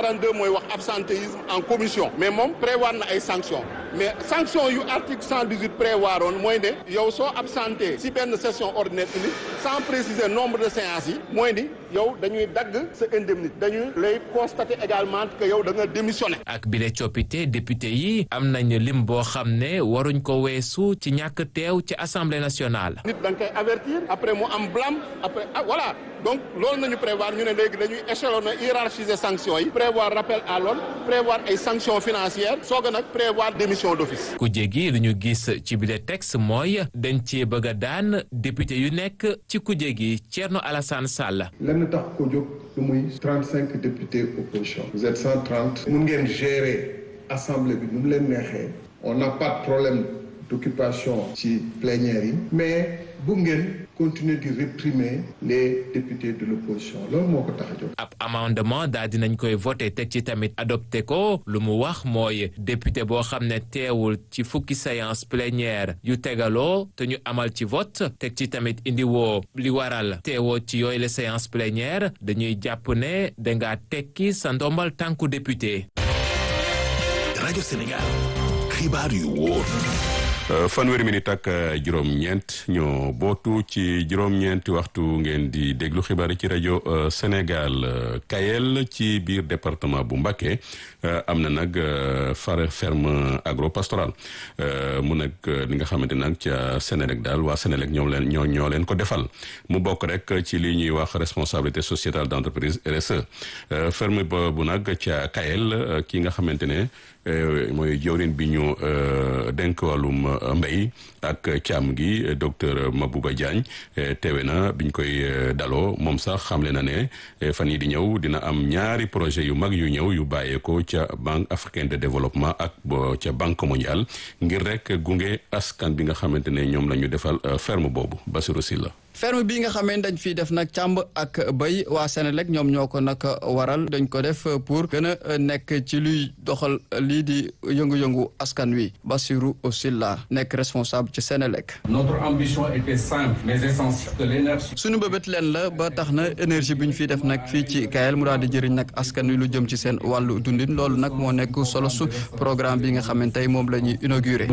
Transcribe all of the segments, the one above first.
42 mooy wax absentéisme en commission mais moom prévoir na ay sanctions mais sanction yu article 118 prévoir woon mooy ne yow soo absenté si benn session ordinaire unique sans préciser nombre de séances yi mooy ni yow dañuy dagg sa indemnité dañuy lay constater également que yow da nga démissionné. ak bile coppite député yi am nañ lim boo xam ne waruñ ko weesu ci ñàkk teew ci assemblée nationale. nit da nga koy avertir après mu am blâme après ah voilà donc loolu nañu prévoir ñu ne léegi dañuy échelonner hiérarchiser sanctions yi prévoir rappel à l'ordre prévoir ay sanctions financières soog a nag prévoir démission d'office. ku jéggi lu ñu gis ci bile texte mooy dañ cee bëgg a daan député yu nekk ci ku jéggi Thierno Alassane Sall. lenn tax ko jóg lu muy trente cinq députés opposition. vous êtes cent trente. mun ngeen gérer assemblée bi nu mu leen neexee. on n'a pas de problème d'occupation ci plénière yi. mais bu ngeen continuer di réprimer les députés de l'opposition loolu moo ko tax a jóg. ab amendement daal dinañ koy voté teg ci tamit adopté ko lu mu wax mooy député boo xam ne teewul ci fukki séance plénière yu tegaloo te ñu amal ci vote teg ci tamit indi woo li waral teewoo ci yooyu la séance plénière dañuy jàpp ne dangaa tekki sa ndombal tànku député. rajo Sénégal xibaar yu wóor. fanweeri minute ak juróom-ñeent ñoo bootu ci juróom-ñeenti waxtu ngeen di déglu xibaar yi ci rajo Sénégal Kayel ci biir département bu Mbacké am na nag far ferme agro-pastorale mu nag li nga xamante nag ca Sénélec daal waa Sénélec ñoom leen ñoo ñoo leen ko defal mu bokk rek ci li ñuy wax responsabilité sociétale d'entreprise RSE ferme boobu nag ca Kayel ki nga xamante ne mooy jawrin bi ñu dénk wàllum mbéy ak càmm gi docteur Mabouba Diagne teewe na biñ koy daloo moom sax xamle na ne fan yi di ñëw dina am ñaari projet yu mag yu ñëw yu bàyyeekoo ca banque africaine de développement ak ca banque mondiale ngir rek gunge askan bi nga xamante ne ñoom la ñu defal ferme boobu Basirou Sylla ferme bii nga xamee dañ fiy def nag càmb ak béy waa Sénélec ñoom ñoo ko nag waral dañ ko def pour gën a nekk ci luy doxal lii di yëngu-yëngu askan wi Bassirou Sylla nekk responsable ci Sénélec. notre ambition était simple mais essentielle de l'énergie. suñu bëbët leen la ba tax na énergie bi ñu fiy def nag fii ci Kayel mu daal di jëriñ nag askan wi lu jëm ci seen wàllu dundin loolu nag moo nekk solo su programme bi nga xamante tey moom la ñuy inauguré.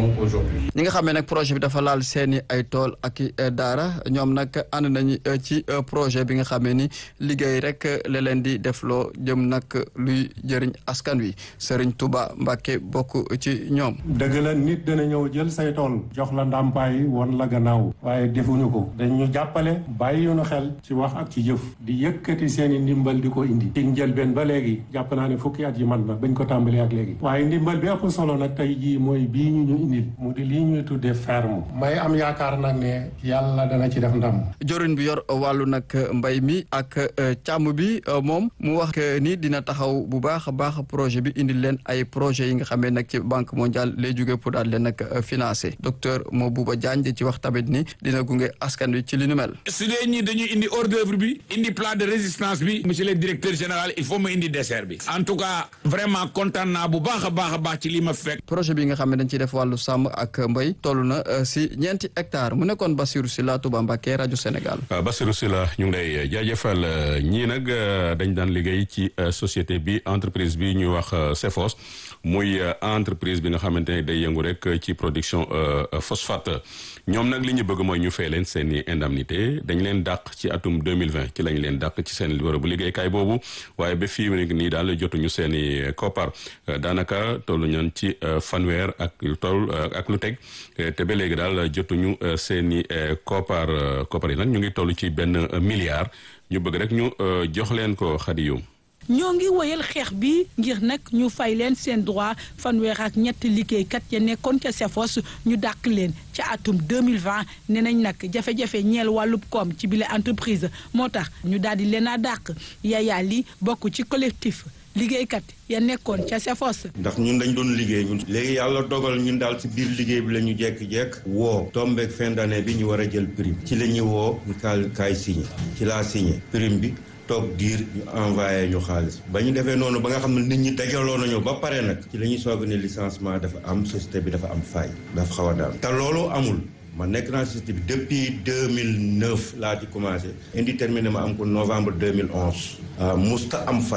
ñi nga xamee nag projet bi dafa laal seeni ay tool ak i daara. ñoom nag ànd nañu ci projet bi nga xamee ni liggéey rek la leen di defloo jëm nag luy jëriñ askan wi Serigne Touba Mbacke bokk ci ñoom. dëgg la nit dana ñëw jël say tool jox la ndàmpaay won la gannaaw waaye defuñu ko dañu jàppale bàyyi ñu xel ci wax ak ci jëf di yëkkati seen i ndimbal di ko indi. ci njëlbeen ba léegi jàpp naa ne fukki at yi mat na bañ ko tàmbalee ak léegi. waaye ndimbal bi ëpp solo nag tey jii mooy bii ñu ñu indil mu di lii ñuy tuddee ferme. may am yaakaar nag ne yàlla dana ci def ndam. jorin bi yor wàllu nag mbay mi ak càmm bi moom mu wax ni dina taxaw bu baax a baax projet bi indil leen ay projet yi nga xamee nag ci banque mondiale lay jóge pour daal leen nag financé docteur Mabouba Diagne di ci wax tamit ni dina gunge askan wi ci li nu mel. su dee ñi dañuy indi hors d'œuvre bi indi plan de résistance bi monsieur le directeur général il faut ma indi dessert bi en tout cas vraiment kontaan naa bu baax a baax a baax ci li ma fekk. projet bi nga xam ne dañ ciy def wàllu sàmm ak mbay toll na si ñeenti hectares mu nekkoon Bassirou Sylla Touba Mbacké rajo Sénégal. Bassirou Sylla ñu ngi lay jaajëfal ñii nag dañ daan liggéey ci société bi entreprise bi ñuy wax Cefos muy entreprise bi nga xamante ne day yëngu rek ci production phosphate ñoom nag li ñu bëgg mooy ñu fay leen seen i indemnité dañ leen dàq ci atum 2020 ci lañ leen dàq ci seen bërëbu liggéeykaay boobu waaye ba fii nii daal jotuñu seen i koppar daanaka tollu ñoon ci fanweer ak lu toll ak lu teg te ba léegi daal jotuñu seen i koppar koppar yi nag ñu ngi toll ci benn milliard ñu bëgg rek ñu jox leen ko xadiyum ñoo ngi woyal xeex bi ngir nag ñu fay leen seen droit fanweer ak ñetti liggéeykat ya nekkoon ca Cefos ñu dàq leen ca atum 2020 nee nañ nag jafe-jafe ñeel wàllub koom ci bile entreprise moo tax ñu daal di leen a dàq Yaya Li bokk ci collectif liggéeykat ya nekkoon ca Cefos. ndax ñun dañ doon liggéey ñun. léegi yàlla dogal ñun daal ci biir liggéey bi la ñu jekk-jekk woo tombeek fin d'année bi ñu war a jël prime ci la ñuy woo ñu kaay kaay signé ci laa signé prime bi toog diir ñu envoyé ñu xaalis ba ñu defee noonu ba nga xam ne nit ñi dajaloo nañu ba pare nag ci la ñuy soog ne licenciement dafa am société bi dafa am faay dafa xaw a daal te loolu amul ma nekk naa société bi depuis 2009 laa ci commencé indéterminé ma am ko novembre 2011 musta am faay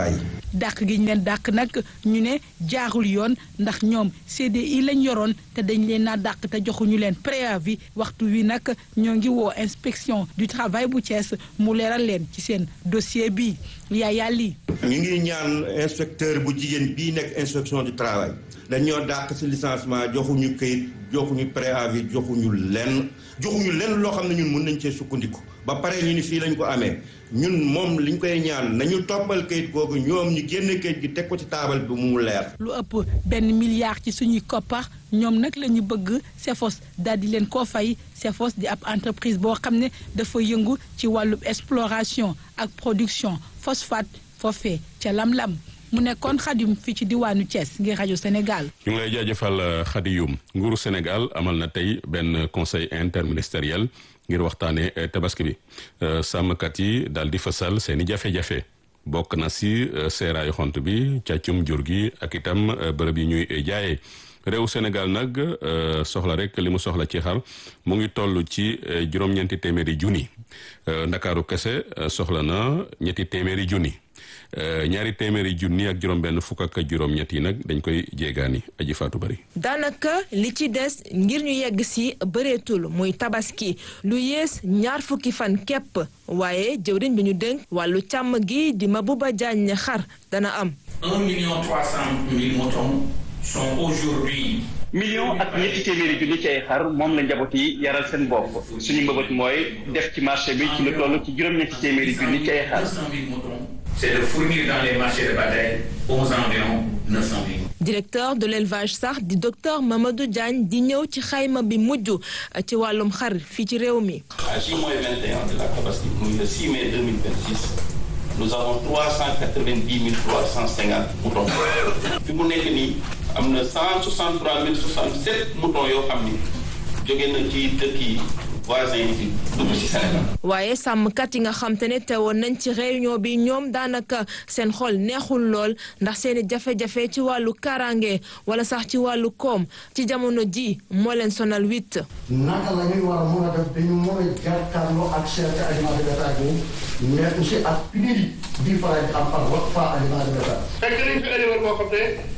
dàq gi ñu leen dàq nag ñu ne jaarul yoon ndax ñoom CDI lañ yoroon te dañ leen naa dàq te joxuñu leen préavis waxtu wi nag ñoo ngi woo inspection du travail bu Thiès mu leeral leen ci seen dossier bi Yaya Ly ñu ngi ñaan inspecteur bu jigéen bii nekk inspection du travail dañoo dàq ci licenciement joxuñu këyit joxuñu préavis joxuñu lenn joxuñu lenn loo xam ne ñun mën nañ cee sukkandiku ba pare ñu ni fii lañ ko amee ñun moom liñ koy ñaan nañu toppal kayit googu ñoom ñu génne kayit gi teg ko ci taabal bi mu leer. lu ëpp benn milliard ci suñuy koppar ñoom nag la ñu bëgg CEPHOS daal di leen koo fay CEPHOS di ab entreprise boo xam ne dafa yëngu ci wàllub exploration ak production phosphate foofee ca lam-lam mu nekkoon xadim fii ci diwaanu Thiès ngir rajo Sénégal. ñu ngi lay jaajëfal xadiyum nguuru Sénégal amal na tey benn conseil interministériel ngir waxtaanee tabaski bi sàmmkat yi daal di fësal seen i jafe-jafe bokk na si seeraayu xont bi càccum jur gi ak itam bërëb yi ñuy jaayee réew Sénégal nag soxla rek li mu soxla ci xar mu ngi toll ci juróom-ñeenti téeméeri junni ndakaaru kese soxla na ñetti téeméeri junni. ñaari téeméeri junni ak juróom-benn fukk ak juróom-ñett yi nag dañ koy jéegaani aji faatu bari. daanaka li ci des ngir ñu yegg si bëreetul muy tabaski lu yées ñaar fukki fan képp waaye jëwriñ bi ñu dénk wàllu càmm gi di Mabouba Diagne xar dana am. un million trois cent mille moutons sont aujourd'hui million ak ñetti téeméeri junni ci ay xar moom la njaboot yi yaral seen bopp suñu mbëbët mooy def ci marché bi ci lu toll ci juróom-ñetti téeméeri junni ci ay xar. c'est de fournir dans les marchés de bataille aux environs 900 000. directeur de l'élevage sax di docteur Mamadou Diagne di ñëw ci xayma bi mujj ci wàllum xar fii ci réew mi. à J-21 de la Tabaski muy le 6 mai 2026 nous avons 390 350 moutons fi mu nekk nii am na 163 067 moutons yoo xam ni jóge na ci dëkk yi. waaye sàmmkat yi nga xam te ne teewoon nañ ci réunion bi ñoom daanaka seen xol neexul lool ndax seeni jafe-jafe ci wàllu karange wala sax ci wàllu koom ci jamono ji moo leen sonal witt naka la ñuy war a mën a def dañu mën a jàkkaarloo ak cherté aliment de bétail boobu mais aussi ak pénurie bii faral di am par wax fa aliment de bétail. fekk nañ fi éleveur boo xam ne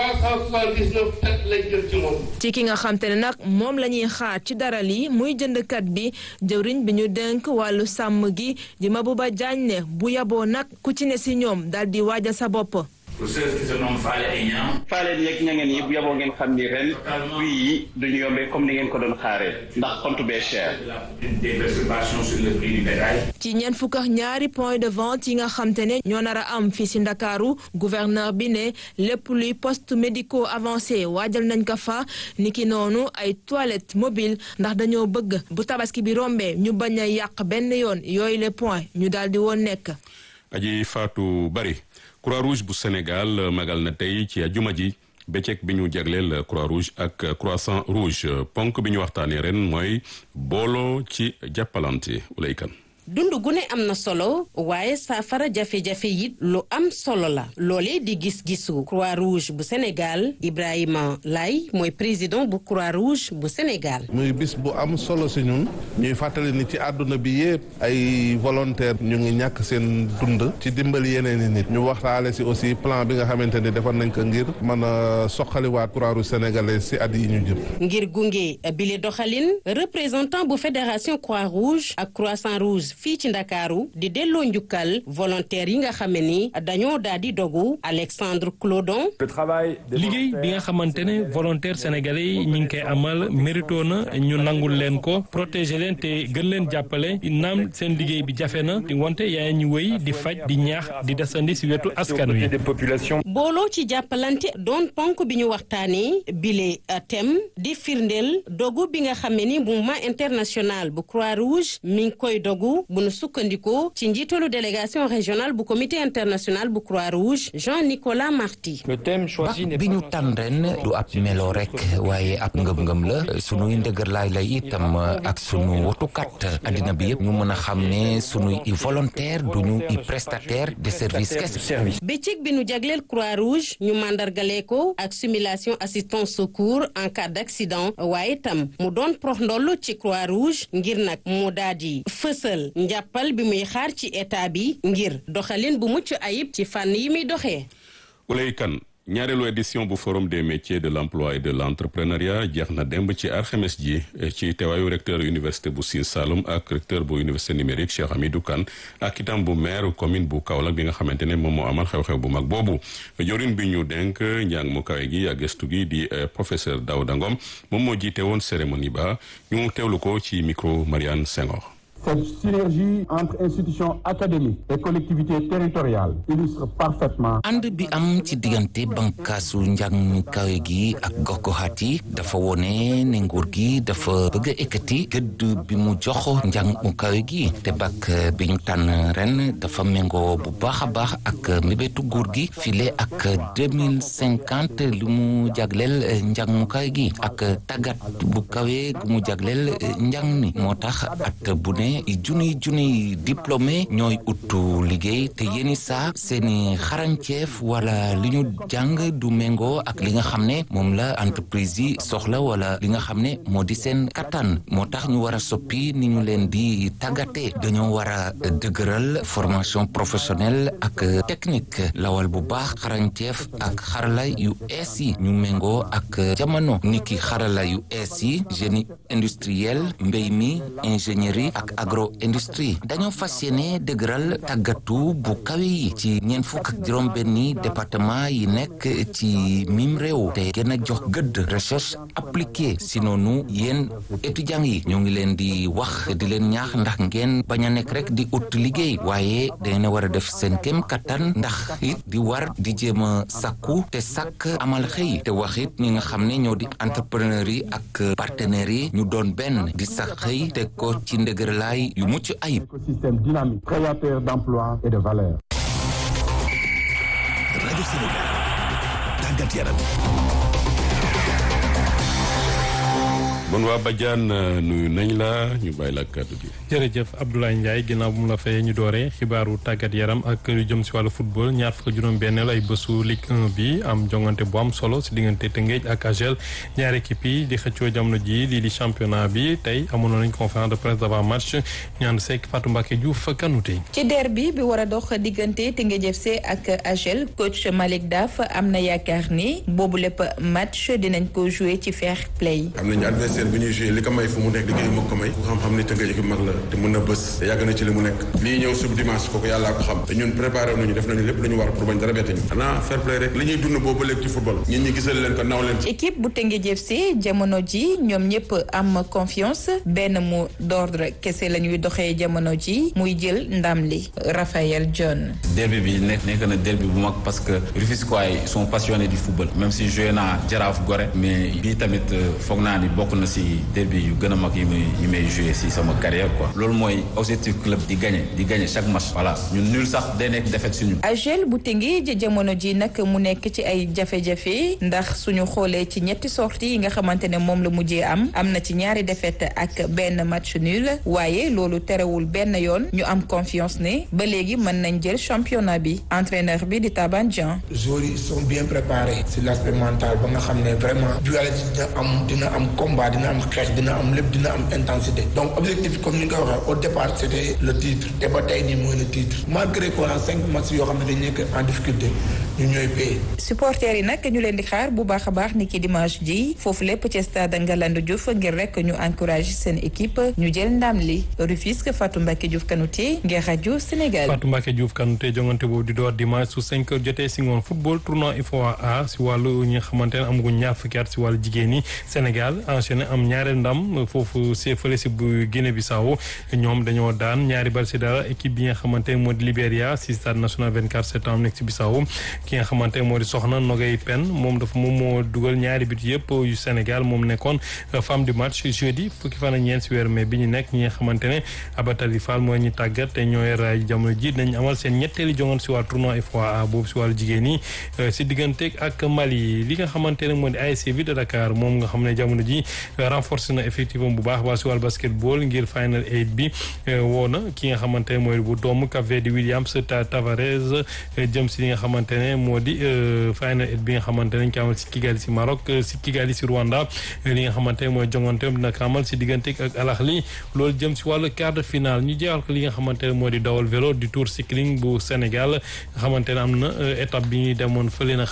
379 têtes lañ jël ci moom. ci ki nga xam te ne nag moom la ñuy xaar ci dara lii muy jëndkat bi jëwriñ bi ñu dénk wàllu sàmm gi di Mabouba Diagne ne bu yaboo nag ku ci ne si ñoom daal di waajal sa bopp. pour ceux qui se nomment Fale et Niang. Fale yeeg ña ngeen yi bu yaboo ngeen xam ni ren prix yi duñu yombee comme ni ngeen ko doon xaaree ndax compte bee cher. des perturbations sur le prix du bétail. ci ñeent fukk ak ñaari point de vente yi nga xam te ne ñoo nar a am fii si Ndakaaru gouverneur bi ne lépp luy poste médicaux avancé waajal nañ ko fa niki noonu ay toilettes mobiles ndax dañoo bëgg bu tabaski bi rombee ñu bañ a yàq benn yoon yooyu les points ñu daal di woon nekk. aji faatu bari. croix rouge bu Sénégal magal na tey ci ajuma ji bëccëg bi ñu jagleel croix rouge ak croissant rouge ponk bi ñu waxtaanee ren mooy booloo ci jàppalante ulaykan dund gu ne am na solo waaye saafara jafe-jafe it lu am solo la loolee di gis-gisu croix rouge bu Sénégal Ibrahima Lay mooy président bu croix rouge bu Sénégal. muy bis bu am solo si ñun ñuy fàttali ni ci àdduna bi yépp ay volontaire ñu ngi ñàkk seen dund ci dimbali yeneen i nit ñu waxtaale si aussi plan bi nga xamante ni defar nañ ko ngir mën a soxaliwaat croix rouge sénégalais si at yi ñu jëm. ngir gunge bile doxalin représentant bu fédération croix rouge ak croissant rouge. fii ci ndakaaru di delloo njukkal volontaire yi nga xam ni dañoo daal di dogu Alexandre Clodon. liggéey bi nga xamante ne volontaire sénégalais yi ñu ngi koy amal mérito na ñu nangul leen ko protéger leen te gën leen jàppale naam seen liggéey bi jafe na wante yaa ñu wéy di faj di ñaax di desandi si wetu askan wi. booloo ci jàppalante doon ponk bi ñu waxtaanee bile thème di firndeel dogu bi nga xam ni mouvement international bu croix rouge mi ngi koy dogu. bu nu sukkandikoo ci njiitalu délégation régionale bu comité international bu croix rouge Jean-Nicolas Marty. bax bi ñu tànn ren du ab melo rek waaye ab ngëm-ngëm la sunuy ndëgër laay lay itam ak sunu wotukat addina bi yëpp ñu mën a xam ne sunuy i volontaire duñu i prestataire de service kese. bëccëg bi nu jagleel croix rouge ñu mandargale ko ak simulation assistance secours en cas d' accident waaye itam mu doon prox ndoll ci croix rouge ngir nag mu daal di fësal njàppal bi muy xaar ci état bi ngir doxalin bu mucc ayib ci fànn yi muy doxee. Ulay Kan ñaareelu édition bu forum des métiers de l'emploi et de l'entrepreneuriat jeex na démb ci alxames ji ci teewaayu recteur université bu Sine Saloum ak recteur bu université numérique Cheikh Hamidou Kane ak itam bu maire commune bu Kaolack bi nga xamante ne moom moo amal xew-xew bu mag boobu jorin bi ñu denk njàng mu kawe gi ak gëstu gi di professeur Daouda Ngom moom moo jiite woon cérémonie ba ñu teewlu ko ci micro Marianne Senghor Cette synergie entre institutions académiques et collectivités territoriales illustre parfaitement. ànd bi am ci diggante bànqaasu njàng mi kawe gi ak gox-goxaat yi dafa wone ne nguur gi dafa bëgg a ekkati gëdd bi mu jox njàng mu kawe gi te bac bi ñu tànn ren dafa méngoo bu baax a baax ak mébétu nguur gi file ak deux mille cinquante lu mu jagleel njàng mu kawe gi ak tàggat bu kawe gu mu jagleel njàng mi moo tax at bu ne junniy junniy diplômé ñooy uttu liggéey te yéeni saa seeni xarañceef wala li ñu jàng du méngoo ak li nga xam ne moom la entreprise yi soxla wala li nga xam ne moo di seen kattan moo tax ñu war a soppi ni ñu leen di tàggatee dañoo war a dëgëral formation professionnelle ak technique lawal bu baax xarañceef ak xarala yu ees yi ñu méngoo ak jamono niki xarala yu ees yi génie industriel mbéy mi ingénierie ak agro industrie dañoo fas yéene dëgëral tàggatu bu kawe yi ci ñeent fukk ak juróom benni département yi nekk ci mim réew te gën a jox gëdd recherche appliquée si noonu yéen étudiants yi ñoo ngi leen di wax di leen ñaax ndax ngeen bañ a nekk rek di ut liggéey waaye dangeen a war a def seen kem kattan ndax it di war di jéem a sakku te sàkk amal xëy te wax it ñi nga xam ne ñoo di entrepreneur yi ak partenaires yi ñu doon benn di sax xëy te ko ci ndëgërlaay yu mucc ayib. écosystème dynamique créateur d'emplois et de valeur. rajo Sénégal tàggat yaram. bon waa Badiane nuyu nañ la ñu bàyyi la kàddu gi. jërëjëf Abdoulaye Ndiaye ginnaaw bu mu la fayee ñu dooree xibaaru tàggat yaram ak lu jëm si wàllu football ñaar fukk juróom-benneel ay bésu Ligue 1 bi am jongante bu am solo si diggante Tëngéej ak AGEL ñaari équipe yi di xëccoo jamono ji lii di championnat bi tey amoon nañ conférence de presse d'avant match ñaan sekk Fatou Mbacké Diouf Kanouté. ci derby bi war a dox diggante Tëngéej FC ak AGEL coach Malick Daf am na yaakaar ni boobu lépp match dinañ ko jouer ci fair play. am nañu adversaire bu ñuy joué li ko may fu mu nekk liggéey moo ko may ku xam-xam ni Tëngéej équipe mag la te mën na bës te yàgg na ci li mu nekk lii ñëw sub dimanche kooku yàllaa ko xam te ñun préparé nañu def nañu lépp lu ñu war pour bañ dara bette ñu xanaa fair play rek li ñuy dund boobu léegi ci football ñun ñi gisal leen ko naw leen équipe bu Tëngéej FC jamono ji ñoom ñëpp am confiance benn mot d'ordre kese la ñuy doxee jamono ji muy jël ndam li Raphaël John derby bi nekk nekk na derby bu mag parce que Rufisquois yi sont passionnés du football même si joué naa Jaraaf Gorée mais bii tamit foog naa ni bokk na si derby yu gën a mag yi may yi may joué si sama carrière quoi loolu mooy objectif club di gagner di gagner chaque match voilà ñun nul sax day nekk défaite suñu AGEL bu Tëngéej jamono ji nag mu nekk ci ay jafe-jafe ndax suñu xoolee ci ñetti sorties yi nga xamante ne moom la mujjee am am na ci ñaari défaite ak benn match nul waaye loolu terewul benn yoon ñu am confiance ne ba léegi mën nañ jël championnat bi entraîneur bi di Taban Dian joueurs yi sont bien préparés sur l'aspect mental ba nga xam ne vraiment dualité dina am dina am combat dina am xeex dina am lépp dina am intensité donc objectif comme ni nga ko waxee au départ c'était le titre te ba tey nii mooy le titre malgré qu'on a cinq matchs yoo xam ne dañ nekk en difficulté ñu ñooy paye supporters yi nag ñu leen di xaar bu baax a baax ni ki dimanche ji foofu lépp ci stade Ngalandou Diouf ngir rek ñu encourager seen équipe ñu jël ndam li Rufisque Fatou Mbacké Diouf Kanouté ngir rajo Sénégal Fatou Mbacké Diouf Kanouté jongante boobu di door dimanche su 5 heures jotee si ngoon football tournoi UFOA A si wàllu ñi nga xamante ne amaguñ ñaar fukki at si wàllu jigéen ñi Sénégal enchaîné am ñaareel ndam foofu see fële si bu Guinée Bissau ñoom dañoo daan ñaari bal si dara équipe bi nga xamante ne moo di Libéria si stade national 24 septembre nekk si Bissau ki nga xamante ne moo di Soxna Nogay Pen moom dafa moom moo dugal ñaari but yëpp yu Sénégal moom nekkoon femme du match jeudi fukki fan ak ñeent si weeru mai bi ñu nekk ñi nga xamante ne Abatali Fall mooy ñu tàggat te ñooy raay jamono ji dañ amal seen ñetteeli jongoon si wàllu tournoi UFOA boobu si wàllu jigéen ñi si diggante ak Mali li nga xamante ne moo di ASC Ville de Dakar moom nga xam ne jamono ji renforcé na effectivement bu baax baax si wàllu basketball ngir final eight bi woo na ki nga xamante ne mooy bu doomu Cap Vert di Williams Tavares jëm si li nga xamante ne ne moo di final eight bi nga xamante ne ñu ko amal si Kigali si Maroc si Kigali si Rwanda li nga xamante ne mooy jongante dina ko amal si diggante ak Al Ahly loolu jëm si wàllu quart de finale ñu jeexal ko li nga xamante ne moo di dawal vélo du Tour cycling bu Sénégal nga xamante ne am na étape bi ñuy demoon fële na